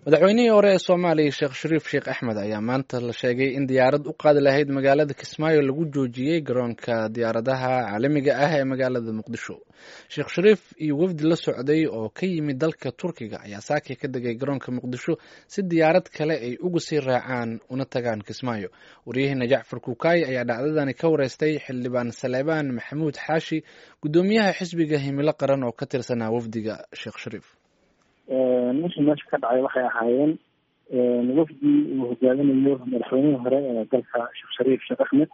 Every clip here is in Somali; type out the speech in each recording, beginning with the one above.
madaxweynihii hore ee soomaaliya sheekh shariif sheekh axmed ayaa maanta la sheegay in diyaarad u qaadi lahayd magaalada kismaayo lagu joojiyey garoonka diyaaradaha caalamiga ah ee magaalada muqdisho sheekh shariif iyo wafdi la socday oo ka yimid dalka turkiga ayaa saakii ka degay garoonka muqdisho si diyaarad kale ay uga sii raacaan una tagaan kismaayo waryaheena jacfar kuukaayi ayaa dhacdadani ka wareystay xildhibaan saleebaan maxamuud xaashi guddoomiyaha xisbiga himilo qaran oo ka tirsanaa wafdiga sheekh shariif wixii meesha ka dhacay waxay ahaayeen wafdi uu hogaaminayo madaxweynihii hore ee dalka sheekh shariif sheekh axmed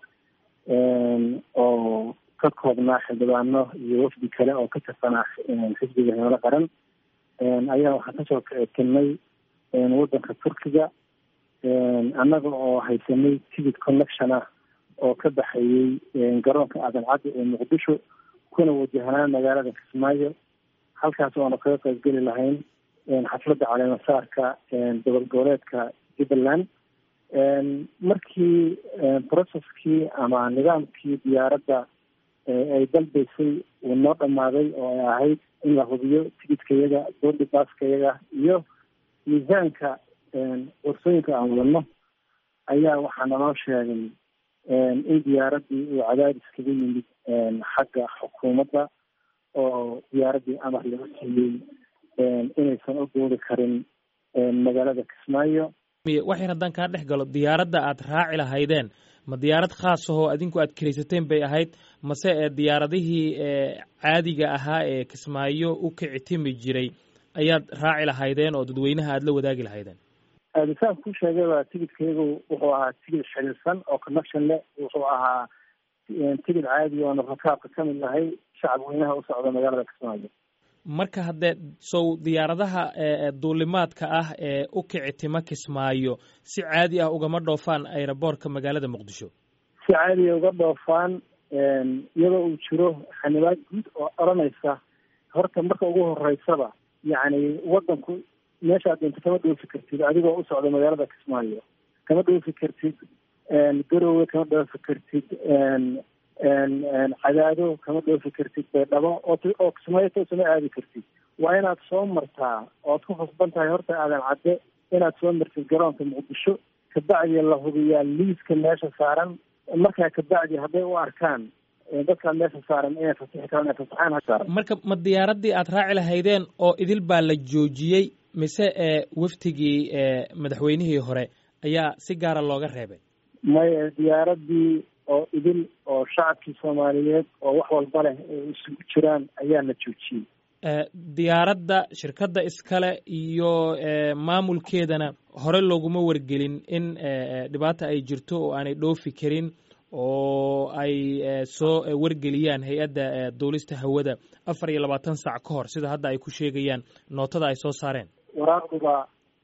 oo ka koobnaa xildhibaano iyo wafdi kale oo ka tirsanaa xisbiga himilo qaran ayaa waxaan kasoo kelnay wadanka turkiga annaga oo haysanay ticket connection ah oo ka baxayey garoonka aadan caddi ee muqdisho kuna wajahnaa magaalada kismaayo halkaas oona kaga qaybgeli lahayn xafladda caleemasaarka gobol goboleedka jubbaland markii processkii ama nidaamkii diyaaradda ay dalbaysay uu noo dhammaaday oo ay ahayd in la hubiyo tigidkayaga boordi baaskayaga iyo miisaanka qorsooyinka aan wadano ayaa waxaa naloo sheegay in diyaaraddii uu cadaadis kaga yimid xagga xukuumadda oo diyaaraddii amar laga siiyey inaysan u duuli karin magaalada kismaayo waxyar haddaan kaa dhex galo diyaaradda aad raaci lahaydeen ma diyaarad khaas ahoo adinku aad kiraysateen bay ahayd mase ee diyaaradihii caadiga ahaa ee kismaayo u kici timi jiray ayaad raaci lahaydeen oo dadweynaha aada la wadaagi lahaydeen saan ku sheegayba tigidkayagu wuxuu ahaa tigid xiriirsan oo connection leh wuxuu ahaa tigid caadi oona rakaabka ka mid nahay shacab weynaha u socda magaalada kismaayo marka haddee sow diyaaradaha duulimaadka ah ee u kici tima kismaayo si caadi ah ugama dhoofaan aeroboortka magaalada muqdisho si caadiya uga dhoofaan iyadoo uu jiro xanibaad guud oo odhanaysa horta marka ugu horeysaba yacni wadanku meeshaad doonto kama dhoofi kartid adigoo u socda magaalada kismaayo kama dhoofi kartid garowe kama dhoofi kartid cadaado kama dhoofi kartid baydhabo oo kismaayo toosama aadi kartid waa inaad soo martaa oad ku khasban tahay horta aadan cadde inaad soo martid garoonka muqdisho kabacdi la hubiyaa liiska meesha saaran markaa kabacdi hadday u arkaan dadkaa meesha saaran inay fasixi karaan ay fasaxaan hasaaran marka ma diyaaraddii aad raaci lahaydeen oo idil baa la joojiyey mise ee waftigii madaxweynihii hore ayaa si gaara looga reebay maya diyaaraddii oo idil oo shacabkii soomaaliyeed oo wax walba leh ay isugu jiraan ayaa la joojiyey diyaaradda shirkadda iskale iyo maamulkeedana hore looguma wargelin in dhibaata ay jirto oo aanay dhoofi karin oo ay soo wargeliyaan hay-adda duulista hawada afar iyo labaatan saac ka hor sida hadda ay ku sheegayaan nootada ay soo saareen waraaquba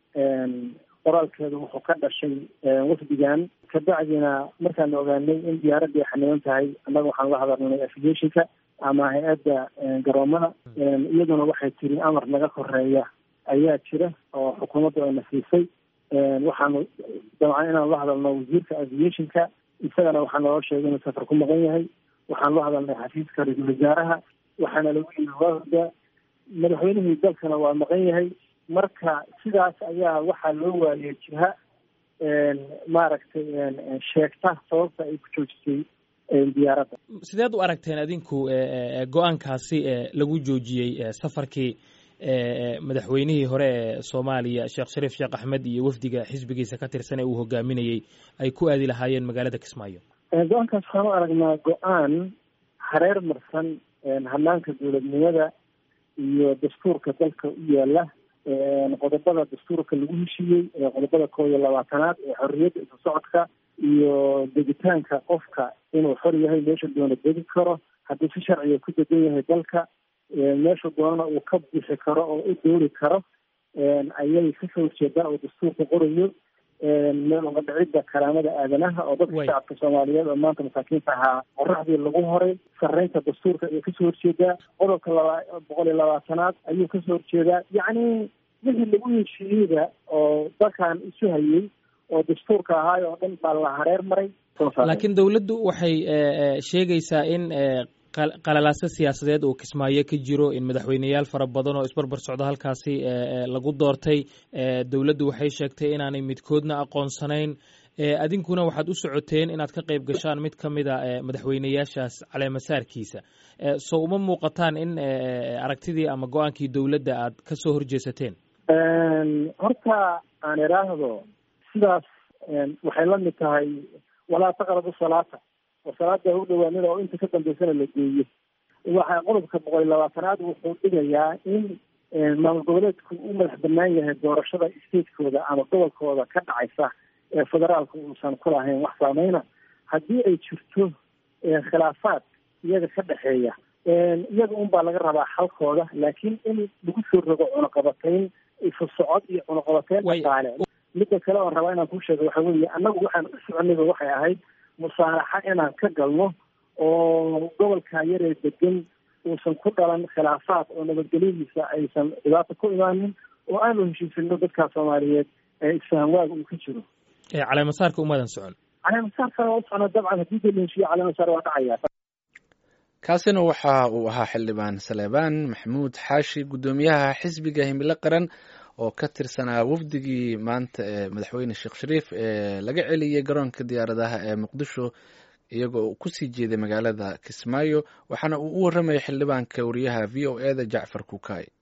qoraalkeedu wuxuu ka dhashay wafdigan kabacdina markaan ogaanay in diyaaraddii ay xaniban tahay annaga waxaan la hadalnay aviationka ama hay-adda garoomada iyaduna waxay tiri amar naga koreeya ayaa jira oo xukuumadda ayna siisay waxaanu dabcan inaan la hadalno wasiirka aviationka isagana waxaa naloo sheegay inuu safar ku maqan yahay waxaan la hadalnay xafiiska ra-iisul wasaaraha waxaana lagu yiri waa horda madaxweynihii dalkana waa maqan yahay marka sidaas ayaa waxaa loo waayay jiha maaragtay sheegta sababta ay ku joojisay diyaaradda sideed u aragteen adinku go-aankaasi lagu joojiyey safarkii madaxweynihii hore ee soomaaliya sheekh shariif sheekh axmed iyo wafdiga xisbigiisa ka tirsan ee uu hogaaminayey ay ku aadi lahaayeen magaalada kismaayo go-aankaas waxaan u aragnaa go-aan hareer marsan hanaanka dowladnimada iyo dastuurka dalka u yaala qodobada dastuurka lagu heshiiyey qodobada koo iyo labaatanaad ee xorriyadda isu socodka iyo degitaanka qofka inuu xor yahay meesha doona degi karo haddii si sharciga ku degan yahay dalka meesha doonana uu ka bixi karo oo u doori karo ayay kasoo horjeedaan oo dastuurka qorayo meel uga dhicidda karaamada aadanaha oo dadka shacabka soomaaliyeed oo maanta masaakiinta ahaa qoraxdii lagu horay sarreynta dastuurka ayay kasoo horjeedaa qodobka laba boqol iyo labaatanaad ayuu kasoo horjeedaa yacni wixii lagu heshiiyeyda oo dalkan isu hayey oo dastuurka ahaay oo dhan baa la hareer maray laakiin dawladdu waxay sheegaysaa in qalalaaso siyaasadeed oo kismaayo ka jiro in madaxweyneyaal fara badan oo isbarbar socdo halkaasi lagu doortay dowladdu waxay sheegtay inaanay midkoodna aqoonsanayn adinkuna waxaad u socoteen inaad ka qayb gashaan mid ka mida madaxweyneyaashaas caleemasaarkiisa so uma muuqataan in aragtidii ama go-aankii dowladda aad ka soo horjeesateen horta aan idhaahdo sidaas waxay la mid tahay walaa taqrabu salaata oo salaada u dhawaanida oo inta ka dambeysana la geeyo waxa qodobka boqol iyo labaatanaad wuxuu dhigayaa in maamul goboleedku u madax banaan yahay doorashada statekooda ama gobolkooda ka dhacaysa ee federaalka uusan ku lahayn wax saameyna haddii ay jirto khilaafaad iyaga ka dhexeeya iyaga un baa laga rabaa xalkooda laakiin in lagu soo rogo cunaqabatayn isu socod iyo cunaqabatayn dhaqaale midda kale oon rabaa inaan kuu sheego waxa weeye annagu waxaan u soconayba waxay ahayd musaalaxa inaan ka galno oo gobolka yaree degan uusan ku dhalan khilaafaad oo nabadgelyadiisa aysan dhibaato ku imaanin oo aanu heshiisino dadka soomaaliyeed ee isfahamwaaga uu ka jiro caleemasaarka umadan socon caleemasaarkana u socno dabcan haddii dee la heshiiyo caleemasaar waa dhacaya kaasina waxa uu ahaa xildhibaan saleebaan maxamuud xaashi guddoomiyaha xisbiga himilo qaran oo ka tirsanaa wafdigii maanta ee madaxweyne sheekh shariif ee laga celiyey garoonka diyaaradaha ee muqdisho iyagoo kusii jeeday magaalada kismaayo waxaana uu u warramayay xildhibaanka wariyaha v o e da jacfar kukaay